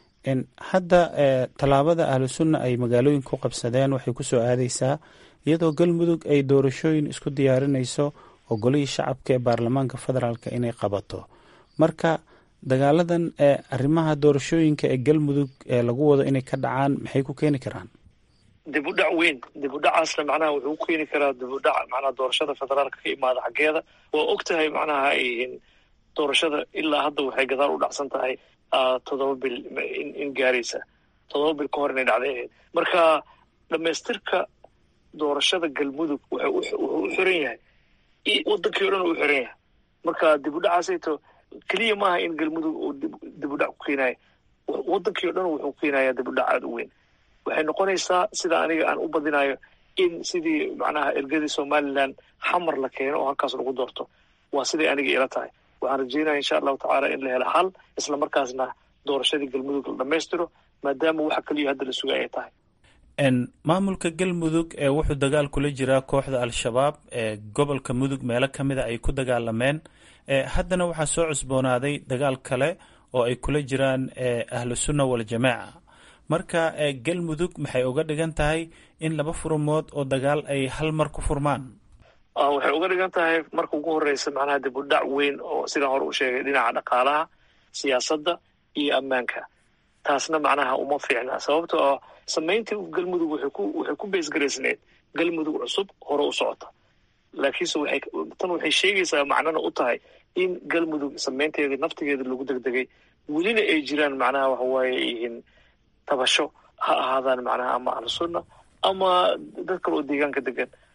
hadda tallaabada ahlu sunna ay magaalooyin ku qabsadeen waxay ku soo aadaysaa iyadoo galmudug ay doorashooyin isku diyaarinayso oo golihii shacabka ee baarlamaanka federaalk inay qabato marka dagaaladan ee arrimaha doorashooyinka ee galmudug ee lagu wado inay ka dhacaan maxay ku keeni karaan dib u dhac weyn dib u dhacaasna macnaha wuxuu ku keeni karaa dib u dhac macnaha doorashada federaalka ka imaada xaggeeda waa og tahay macnaha doorashada ilaa hadda waxay gadaal u dhacsan tahay toddoba bil in gaaraysa toddoba bil ka hor inay dhacday ahayd marka dhamaystirka doorashada galmudug wuxuu u xiran yahay wadankii o dhan uu xiran yahay marka dib u dhacaasayto keliya maaha in galmudug uu dib u dhac ku keenayo wadankii o dhan wuxuu keenayaa dib u dhac aada u weyn waxay noqonaysaa sida aniga aan u badinayo in sidii macnaha ergadii somalilan xamar la keeno oo halkaas lagu doorto waa siday aniga ila tahay waxaan rajeynaya insha allahu tacaala in la helo xal isla markaasna doorashadii galmudug la dhammaystiro maadaama waxa keliya hadda la sugay ay tahay maamulka galmudug ee wuxuu dagaal kula jiraa kooxda al-shabaab ee gobolka mudug meelo ka mida ay ku dagaalameen haddana waxaa soo cusboonaaday dagaal kale oo ay kula jiraan ahlu sunna waljamaaca marka galmudug maxay uga dhigan tahay in laba furmood oo dagaal ay hal mar ku furmaan waxay uga dhigan tahay marka ugu horeysa macnaha dib u dhac weyn oo sidaan hore u sheegay dhinaca dhaqaalaha siyaasadda iyo ammaanka taasna macnaha uma fiicna sababto oo samayntii galmudug waxay ku waxay ku beesgaraysneed galmudug cusub hore u socota laakiinse waxay tan waxay sheegaysaa macnana u tahay in galmudug samaynteedii naftigeeda lagu degdegay welina ay jiraan macnaha waxa waaye yihiin tabasho ha ahaadaan macnaha ama ahlusunna ama dad kale oo deegaanka degan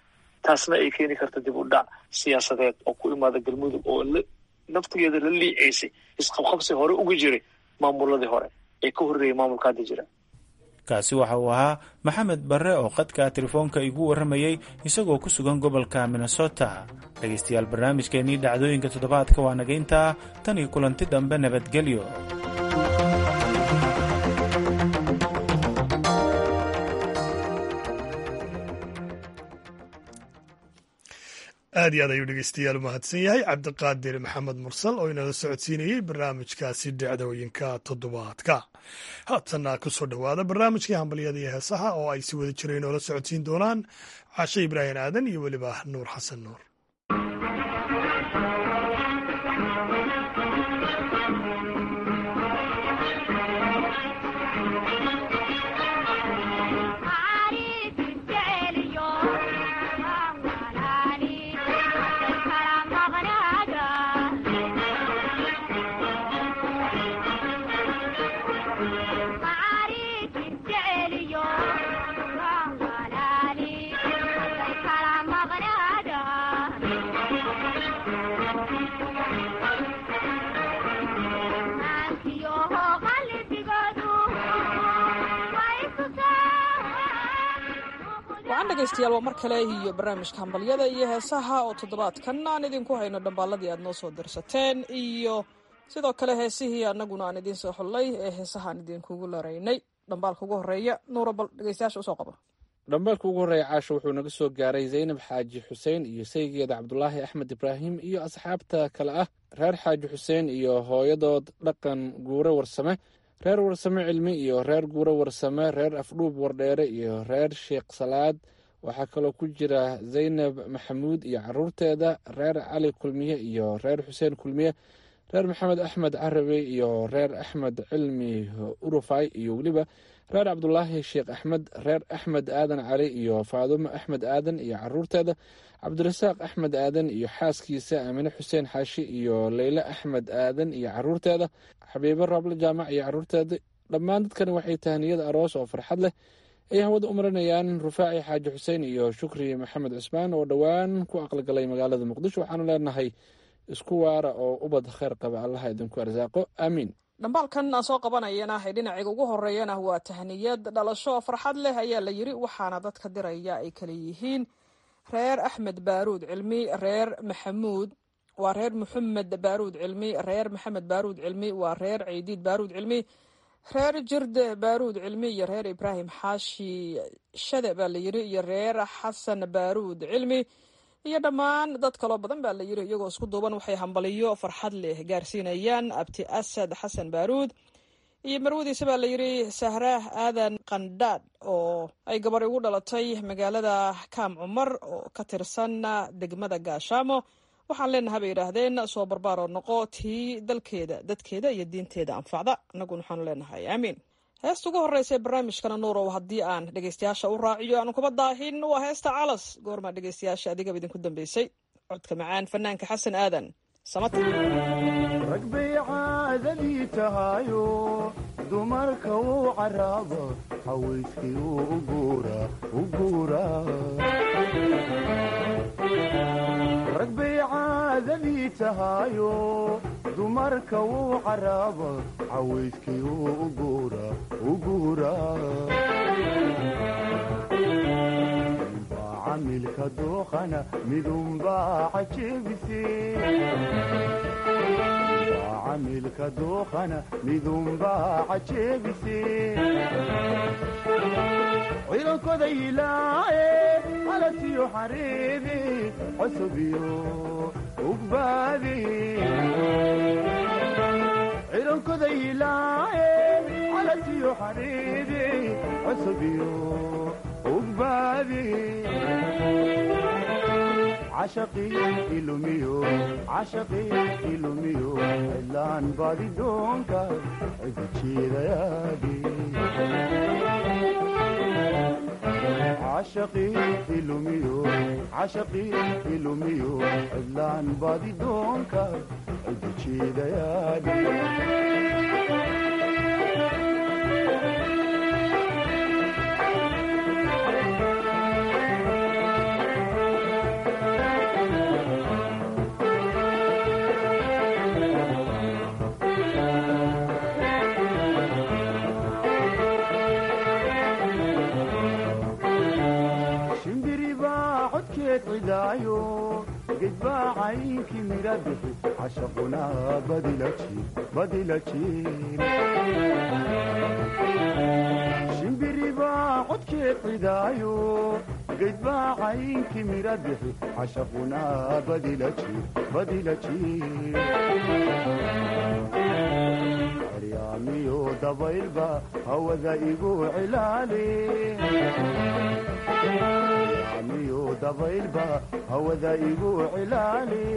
taasna ay keeni karta dib u dhac siyaasadeed oo ku imaada galmudug oo naftigeeda la liicaysay isqabqabsi hore uga jiray maamuladii hore ee ka horreeyay maamulka hadda jira kaasi waxa uu ahaa maxamed barre oo qadka telefoonka igu warramayey isagoo ku sugan gobolka minnesota dhegaystayaal barnaamijkeennii dhacdooyinka toddobaadka waa naga intaa tan iyo kulanti dambe nabadgelyo aad iyo aad ayuu dhegeystayaal u mahadsan yahay cabdiqaadir maxamed mursal oo inala socodsiinayey barnaamijkaasi dhacdooyinka toddobaadka haatanna kusoo dhowaada barnaamijkii hambalyada iyo heesaha oo ay si wada jireen noola socodsiin doonaan cashe ibraahim aadan iyo weliba nuur xasan nuur wacan dhegaystayaal waa mar kale iyo barnaamijka hambalyada iyo heesaha oo toddobaadkan aan idinku hayno dhambaaladii aad noo soo dirsateen iyo sidoo kale heesihii annaguna aan idiin soo xullay ee heesahaan idinkugu laraynay dhambaalka ugu horeeya nuura bal dhegeystayaasha usoo qaba dhambaalka ugu horreeya caasho wuxuu naga soo gaaray zaynab xaaji xuseen iyo saygeeda cabdulaahi axmed ibraahim iyo asxaabta kale ah reer xaaji xuseen iyo hooyadood dhaqan guure warsame reer warsame cilmi iyo reer guure warsame reer afdhuub wardheere iyo reer sheekh salaad waxaa kaloo ku jira zaynab maxamuud iyo caruurteeda reer cali kulmiye iyo reer xuseen kulmiye reer maxamed axmed carabi iyo reer axmed cilmi urufay iyo weliba reer cabdulaahi sheekh axmed reer axmed aadan cali iyo faadumo axmed aadan iyo caruurteeda cabdirasaaq axmed aadan iyo xaaskiisa aamine xuseen xaashi iyo leyle axmed aadan iyo caruurteeda xabiibo raable jaamac iyo caruurteeda dhammaan dadkani waxay tahaniyada aroos oo farxad leh ay hawada u marinayaan rufaaci xaaji xuseen iyo shukri maxamed cusmaan oo dhowaan ku aqalgalay magaalada muqdisho waxaanu leenahay isku waara oo ubad kheyr qaba allaha idinku arsaaqo aamiin dhambaalkan aan soo qabanayana ee dhinaciga ugu horeeyana waa tahniyad dhalasho farxad leh ayaa la yiri waxaana dadka diraya ay kala yihiin reer axmed baaruud cilmi reer maxamuud waa reer maxamed baaruud cilmi reer maxamed baaruud cilmi waa reer ciidiid baaruud cilmi reer jirde baaruud cilmi iyo reer ibraahim xaashi shade baa la yiri iyo reer xasan baaruud cilmi iyo dhammaan dad kaloo badan baa la yiri iyagoo isku duuban waxay hambaliyo farxad leh gaarsiinayaan abti asad xasan baaruud iyo marwadiisa baa la yiri sahraah aadan qandhaadh oo ay gabar ugu dhalatay magaalada kaam cumar oo ka tirsan degmada gaashaamo waxaan leenaha bay yidhaahdeen soo barbaaroo noqo tii dalkeeda dadkeeda iyo diinteeda anfacda annaguna waxaanu leenahay aamiin heesta ugu horreysa barnaamijkana nuurow haddii aan dhegeystayaasha u raaciyo aanu kuba daahin waa heesta calas goormaa dhegeystayaasha adigaba idinku dambeysay codka macaan fanaanka xasan aadan samata rag bay caadadii tahayo dumarka uu caraabo hawayskii uu u guuraa u guuraa rag bay caadadii tahayo dumarka wuu caraabo cawayskii uu u guuraa u guuraa midunbaa camilka dooqana midunbaa cajebise camilka dooqana midunbaa cajebise ciidankoda ilaaye calasiyo xariiri cosubiyo ugbaadi ciidankoda ilaaye calasiyo xariiri cosubiyo ugbaadi cashaqii ilumiyo cashaqii ilumiyo cidlaan baadi doonka cidi jeedayaadi cashaqii ilumiyo cashaqii ilumiyo cidlaan baadi doonka cidi jeedayaadi codkeed cidaayo gedbaa caynkii midha bixi cashaquna badila jiir badila jiir shimbiribaa codkeed cidaayo gedbaa caynkii midha bixi cashaquna badila jiir badila jiir ceryaamiyo dabaylba hawada igu cilaali ceryaamiyo dabaylba hawada igu cilaali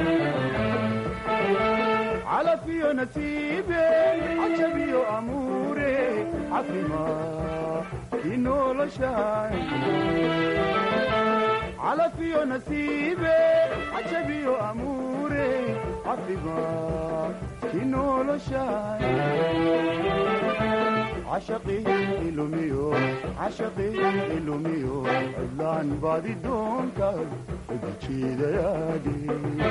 calafiyo nasiibe cajabiyo amuure cafima kii noloshay calafiyo nasiibe cajabiyo amuure cafima kii noloshay cashaqii ilumiyo cashaqii ilumiyo cidlaan baadi doonka ujiidayaadhi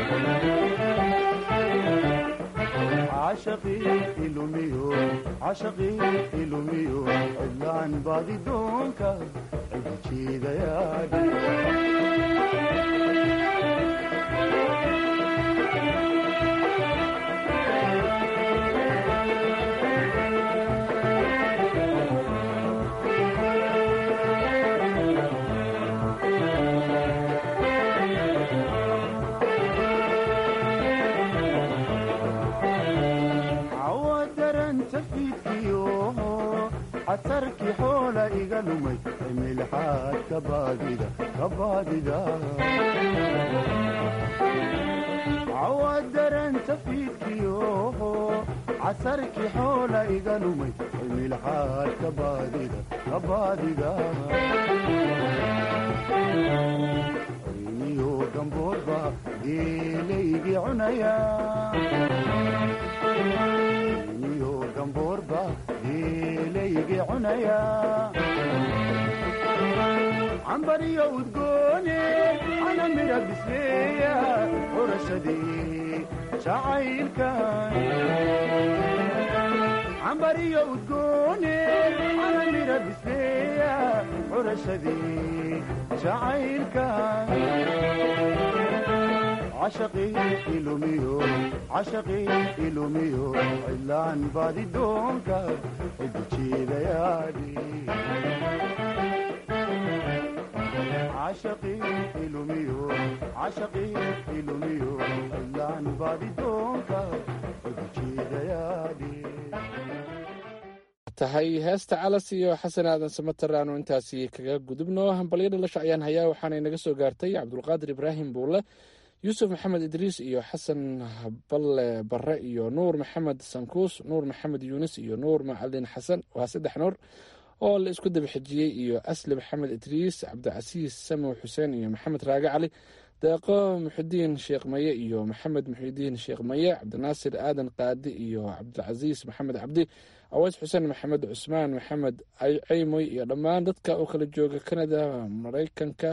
cashaqii ilumiyo cashaqii ilumiyo cidlaan baadi doonka ujiidayaadhi casarkii xoola iga lumay cimilxaad ka baadida ka baadida cawadaranta fiidkiyo casarkii xoola iga lumay cimilxaad ka baadida ka baadida ayniyo gamboodba geelaygii cunaya ayniyo gamboorba geelaygii cunaya cambariyo udgoone ana mira bisleeya xurashadii jacaylka cambariyo udgoone ana mira bisleeya xurashadii jacaylka cashaqii ilumiyo cashaqii ilumiyo cidlaan baadi doonka ujiidayaadhi cashaqii ilumiyo cashaqii ilumiyo cidlaan baadi doonka ujiidayaadhi tahay heesta calas iyo xasan aadan samater aanu intaasi kaga gudubno hambalyo dhalasho ayaan hayaa waxaanay naga soo gaartay cabdulqaadir ibraahim buule yuusuf maxamed idriis iyo xasan balle barre iyo nuur maxamed sankuus nuur maxamed yuunis iyo nuur macalin xasan waa saddex nuur oo la isku daba xejiyey iyo asli maxamed idriis cabdicasiis samow xuseen iyo maxamed raage cali deeqo muxidiin sheekh maye iyo maxamed muxidiin sheekh maye cabdinaasir aadan qaadi iyo cabdicasiis maxamed cabdi aweys xuseen maxamed cusmaan maxamed ceymoy iyo dhammaan dadka oo kala jooga canada maraykanka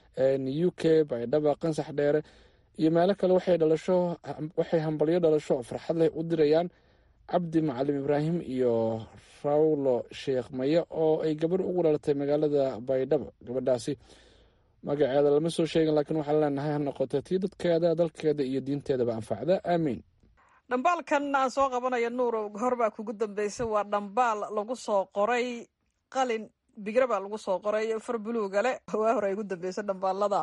u k baydhaba qansax dheere iyo meelo kale waxay dhalasho waxay hambalyo dhalasho farxad leh u dirayaan cabdi macalim ibraahim iyo rawlo sheekh maye oo ay gabarh ugu dhalatay magaalada baydhabo gabadhaasi magaceeda lama soo sheegin laakiin waxaan leenahay ha noqoto tii dadkeeda dalkeeda iyo diinteedaba anfacda aamiin dhambaalkan aan soo qabanaya nuurow horbaa kugu dambeysay waa dhambaal lagu soo qoray qalin bigra baa lagu soo qoray far buluuga le waa hore ay ugu dambeysay dhambaalada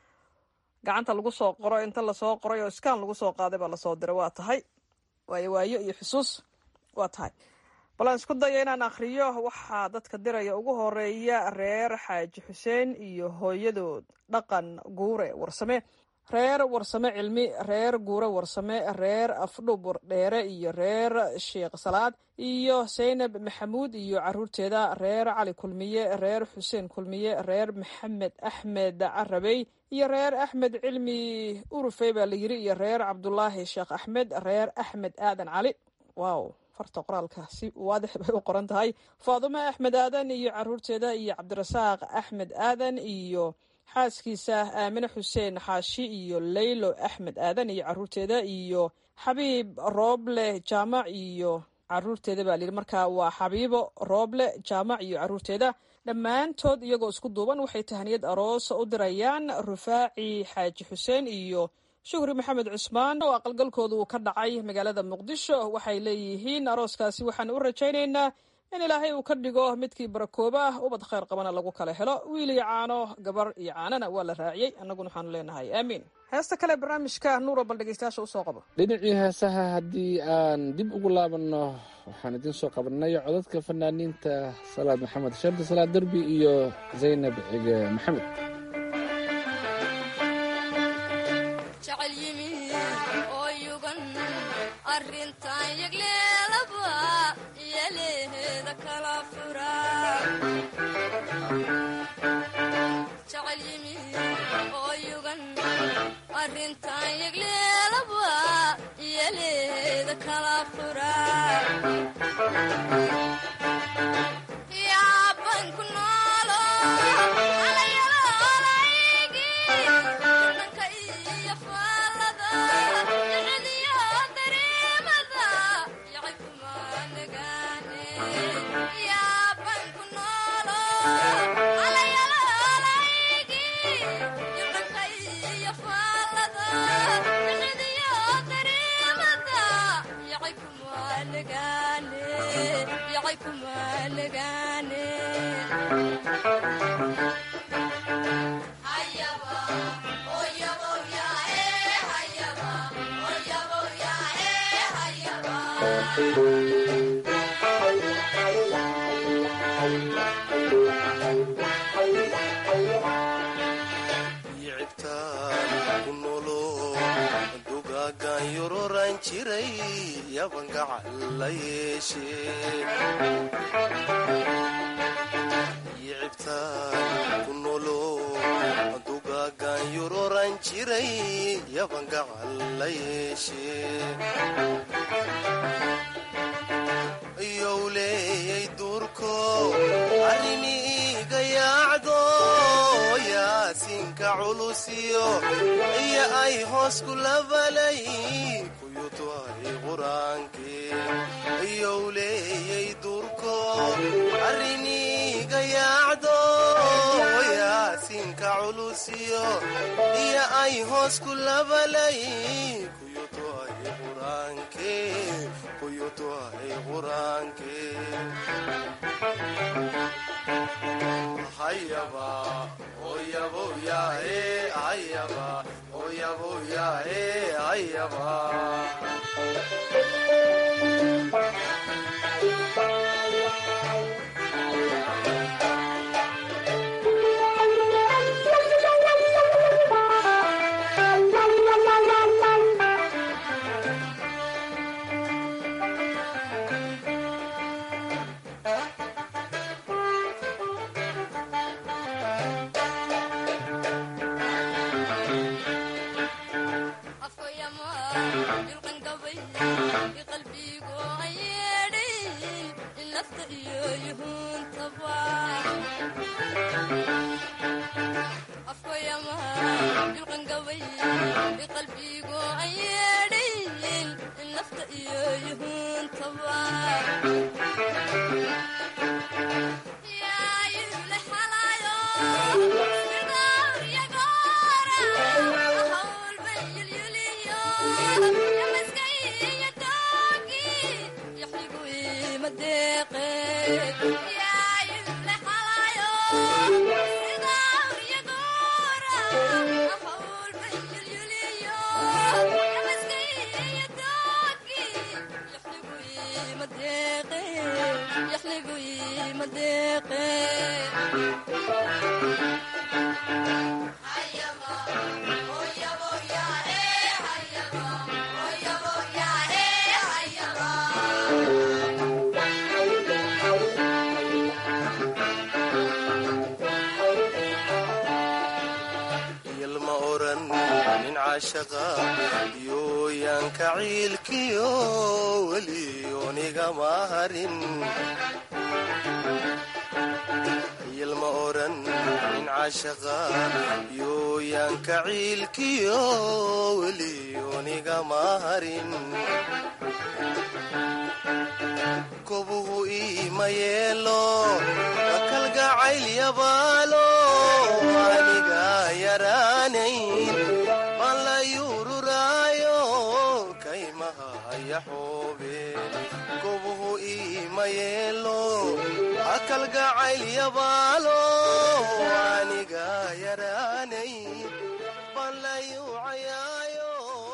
gacanta lagu soo qoro inta lasoo qoray oo iskaan lagu soo qaaday baa lasoo diray waa tahay waayo waayo iyo xusuus waa tahay balaan isku daya inaan akhriyo waxaa dadka diraya ugu horeeya reer xaaji xuseen iyo hooyadood dhaqan guure warsame reer warsame cilmi reer guure warsame reer afdhub dheere iyo reer sheekh salaad iyo saynab maxamuud iyo caruurteeda reer cali kulmiye reer xuseen kulmiye reer maxamed axmed carabey iyo reer axmed cilmi urufey baa la yiri iyo reer cabdulaahi sheekh axmed reer axmed aadan cali wow farta qoraalka si waadix bay u qoran tahay faadumo axmed aadan iyo caruurteeda iyo cabdirasaaq axmed aadan iyo xaaskiisa aamine xuseen xaashi iyo leylo axmed aadan iyo caruurteeda iyo xabiib rooble jaamac iyo caruurteeda baa layidhi markaa waa xabiibo rooble jaamac iyo caruurteeda dhammaantood iyagoo isku duuban waxay tahaniyad aroos u dirayaan rufaaci xaaji xuseen iyo shukri maxamed cusmaan oo aqalgalkooda uu ka dhacay magaalada muqdisho waxay leeyihiin arooskaasi waxaan u rajaynaynaa in ilaahay uu ka dhigo midkii barakooba ah ubad khayr qabana lagu kala helo wiil iyo caano gabar iyo caanana waa la raaciyey annaguna waxaanu leenahay aamiin heesta kale barnaamijka nuuro bal dhegeystayaasha usoo qabo dhinacii heesaha haddii aan dib ugu laabanno waxaan idiin soo qabanay codadka fanaaniinta salaad maxamed shardi salaad derbi iyo zaynab cige maxamed yooyaanka ciilkiyo weliyoonigama harin yilma oran nin cashaqa yooyaanka ciilkiyo weliyoonigama harin kobuhu iima yeelo kalgacayl yabaalo aniga yaraanayn baan la yururaayo kaymaha yaxoobe kobuhu iima yeelo kalgacayl yabaalo aniga yaraanayn baan la yuucayaayo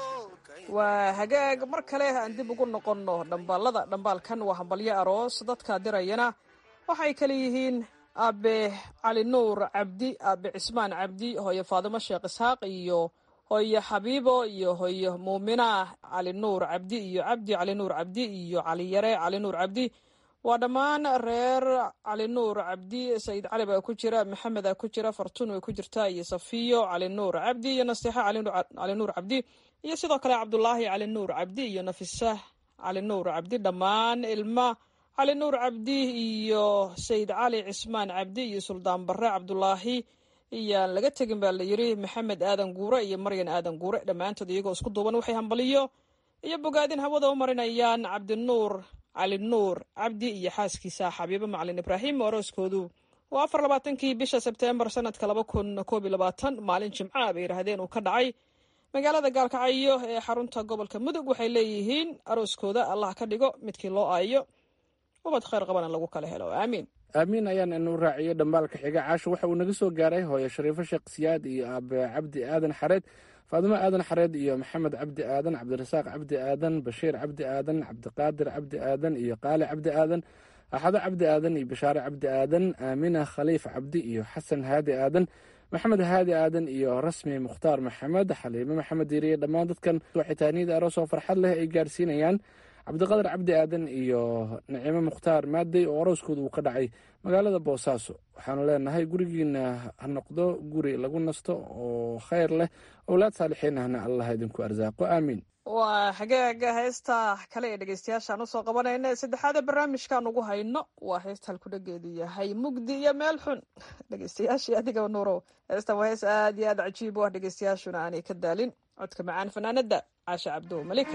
waa hagaag mar kale aan dib ugu noqonno dhambaalada dhambaalkan waa hambalyo aroos dadka dirayana waxay kale yihiin aabe cali nuur cabdi aabe cismaan cabdi hooyo faadimo sheekh isxaaq iyo hooyo xabiibo iyo hooyo muumina cali nuur cabdi iyo cabdi cali nuur cabdi iyo cali yare cali nuur cabdi waa dhammaan reer cali nuur cabdi sayid cali baa ku jira maxamed aa ku jira fartuun way ku jirtaa iyo safiyo cali nuur cabdi iyo nasteexo cali nuur cabdi iyo sidoo kale cabdulaahi cali nuur cabdi iyo nafisa cali nuur cabdi dhammaan ilma cali nuur cabdi iyo sayid cali cismaan cabdi iyo suldaan bare cabdulaahi iyaan laga tegin baa la yiri maxamed aadan guure iyo maryan aadan guure dhammaantood iyagoo isku duuban waxay hambaliyo iyo bogaadin hawada u marinayaan cabdinuur cali nuur cabdi iyo xaaskiisa xabiibo macalin ibraahim orooskoodu waa afar labaatankii bisha sebteembar sanadka laba kun koob iyo labaatan maalin jimca bay yidhaahdeen uu ka dhacay magaalada gaalkacyo ee xarunta gobolka mudug waxay leeyihiin arooskooda allah ka dhigo midkii loo aayo ubad khayr qabana lagu kala helo aamiin aamiin ayaan inu raaciyo dhambaalka xiga caasho waxa uu naga soo gaaray hooyo shariifo sheekh siyaad iyo aabe cabdi aadan xareed faadimo aadan xareed iyo maxamed cabdi aadan cabdirasaaq cabdi aadan bashiir cabdi aadan cabdiqaadir cabdi aadan iyo qaali cabdi aadan axado cabdi aadan iyo bashaare cabdi aadan aamina khaliif cabdi iyo xasan haadi aadan maxamed haadi aadan iyo rasmi mukhtaar maxamed xaliime maxamed diiriye dhammaan dadkan waxitaaniyada aroos oo farxad leh ay gaarsiinayaan cabdiqadar cabdi aadan iyo nicimo mukhtaar maadey oo arooskooda uu ka dhacay magaalada boosaaso waxaanu leenahay gurigiina ha noqdo guri lagu nasto oo khayr leh owlaad saalixiinahna allah idinku arsaaqo aamiin waa hagaaga heesta kale ee dhegeystayaashaan usoo qabanayna saddexaada barnaamijkan ugu hayno waa heesta halkudhageedu yahay mugdi iyo meel xun dhegeystayaashii adigaba nuurow heestan waa hees aad iyo aad cajiib u ah dhegeystayaashuna aanay ka daalin codka macaan fanaanada caasha cabdo malika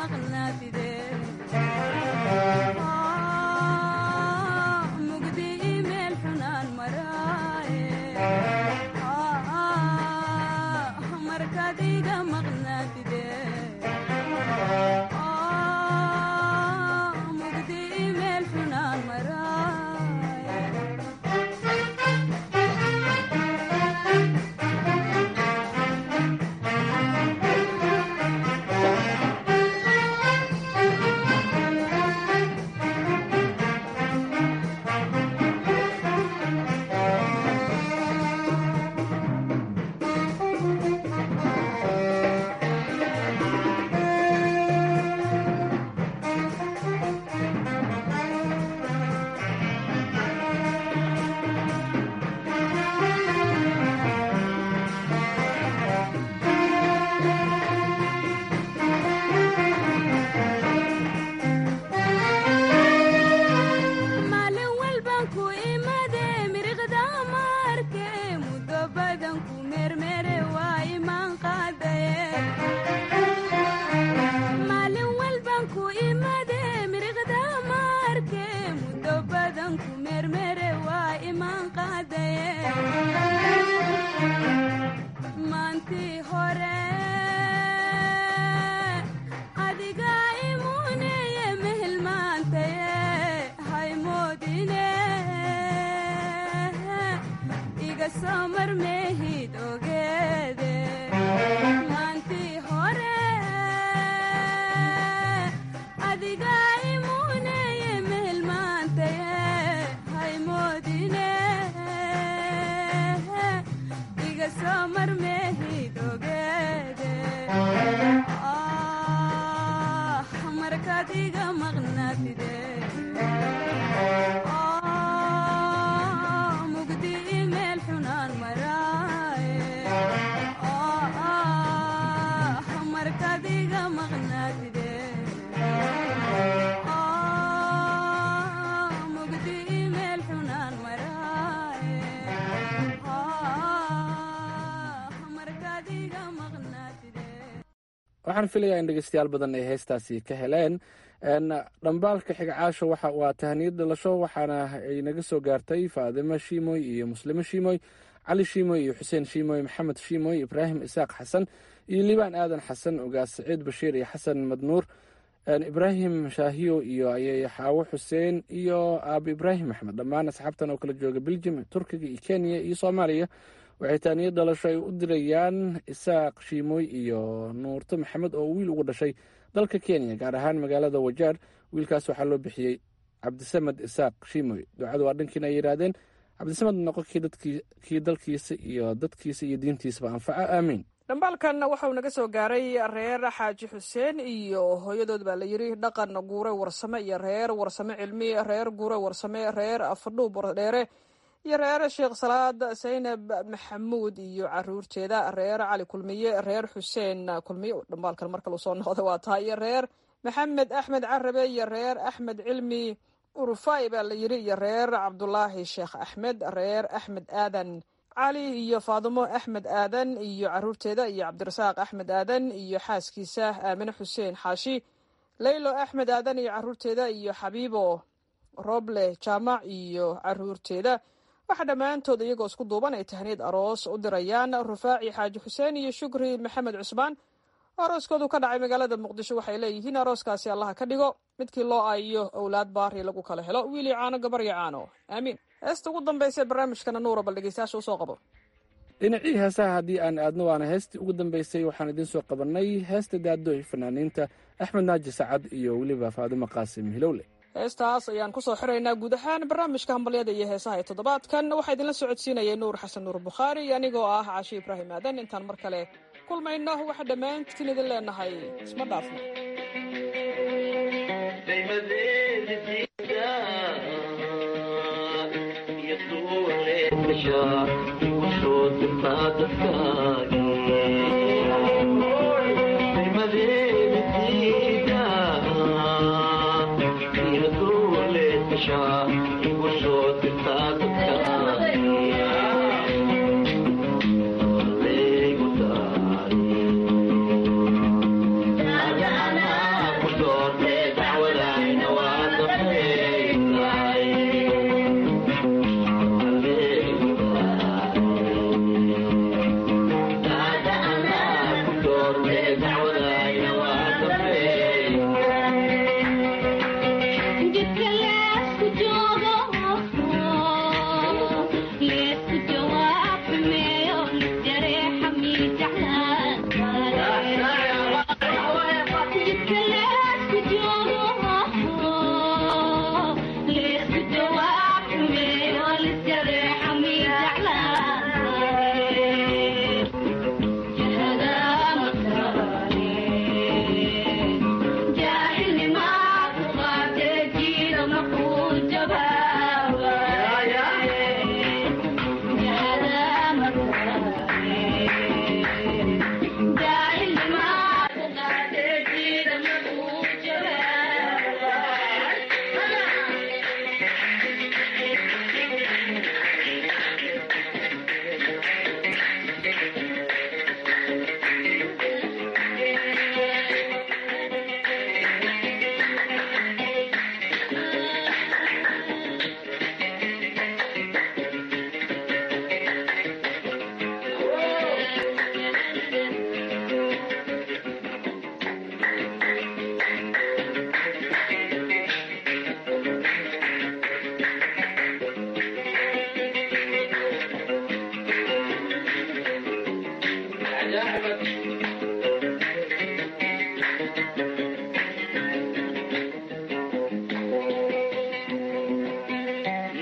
waxaan filayaa in dhegeystayaal badan ay heestaasi ka heleen dhambaalka xigcaasho waa tahaniyad dhalasho waxaana ay naga soo gaartay faadimo shiimoy iyo muslimo shiimoy cali shiimoy iyo xuseen shiimoy maxamed shiimoy ibraahim isaaq xasan iyo liibaan aadan xasan ogaas saciid bashiir iyo xasan madnuur ibraahim shaahiyo iyo ayay xaawo xuseen iyo aabo ibraahim axmed dhammaan asxaabtan oo kala jooga beljim turkiga iyo kenya iyo soomaaliya waxay taaniyad dhalasho ay u dirayaan isaaq shiimoy iyo nuurto maxamed oo wiil ugu dhashay dalka kenya gaar ahaan magaalada wajaar wiilkaas waxaa loo bixiyey cabdisamed isaaq shiimoy ducadu waa dhankiina ay yidhaahdeen cabdisamed noqo kii dalkiisa iyo dadkiisa iyo diintiisaba anfaca aamiin dhambaalkan waxauu naga soo gaaray reer xaaji xuseen iyo hooyadood baa la yidhi dhaqan guure warsame iyo reer warsame cilmi reer guure warsame reer afadhuub wardheere iyo reer sheekh salaad saynab maxamuud iyo caruurteeda reer cali kulmiye reer xuseen kulmiye dhambaalkan mar kale usoo noqda waa tahay iyo reer maxamed axmed carabe iyo reer axmed cilmi urufai baa la yidhi iyo reer cabdulaahi sheekh axmed reer axmed aadan cali iyo faadimo axmed aadan iyo caruurteeda iyo cabdirasaaq axmed aadan iyo xaaskiisa aamine xuseen xaashi leylo axmed aadan iyo caruurteeda iyo xabiibo roble jaamac iyo caruurteeda waxaa dhammaantood iyagoo isku duuban ay tahniyad aroos u dirayaan rufaaci xaaji xuseen iyo shukri maxamed cusmaan arooskoodu ka dhacay magaalada muqdisho waxay leeyihiin arooskaasi allaha ka dhigo midkii loo aayiyo owlaad baari lagu kala helo wiili caano gabar iyo caano aamiin heesta ugu dambaysa barnaamijkana nuura bal dhegeystayaasha usoo qabo dhinacii heesaha haddii aan aadno waana heestii ugu dambeysay waxaan idiin soo qabannay heesta daadooy fanaaniinta axmed naaji sacad iyo weliba faadimo qaasim hilowle heestaas ayaan kusoo xiraynaa guud ahaan barnaamijka hambalyada iyo heesaha ee toddobaadkan waxaa idinla socodsiinayay nuur xasan nuur bukhaari iyo anigoo ah caashi ibraahim aadan intaan mar kale kulmayno waxaa dhammaantiin idin leenahay isma dhaafno Yeah.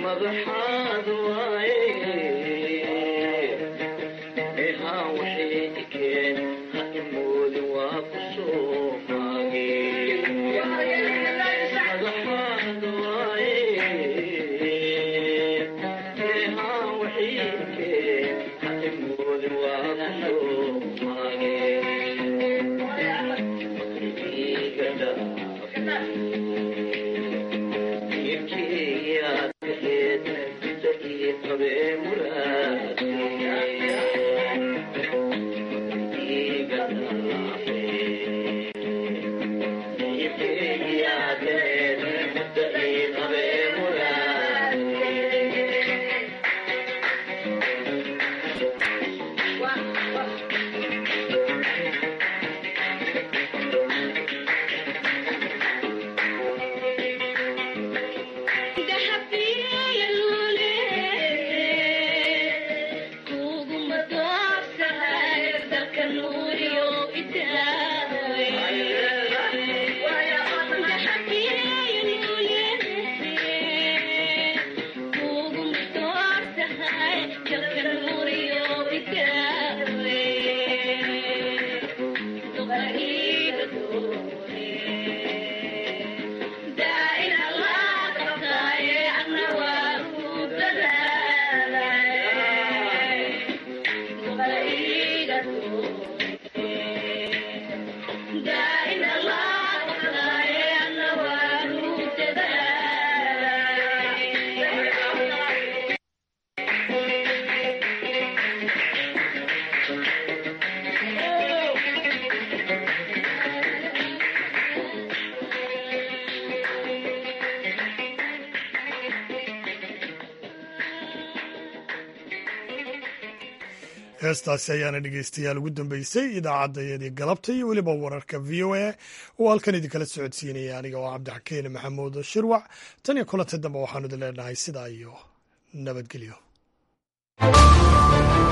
heestaasi ayaana dhegeystayaal ugu dambeysay idaacaddayadii galabta iyo weliba wararka v o a oo halkan idinkala socodsiinaya aniga oo cabdixakiin maxamuud shirwac tan iyo kulanta dambe waxaanu idin leenahay sidaa iyo nabadgelyo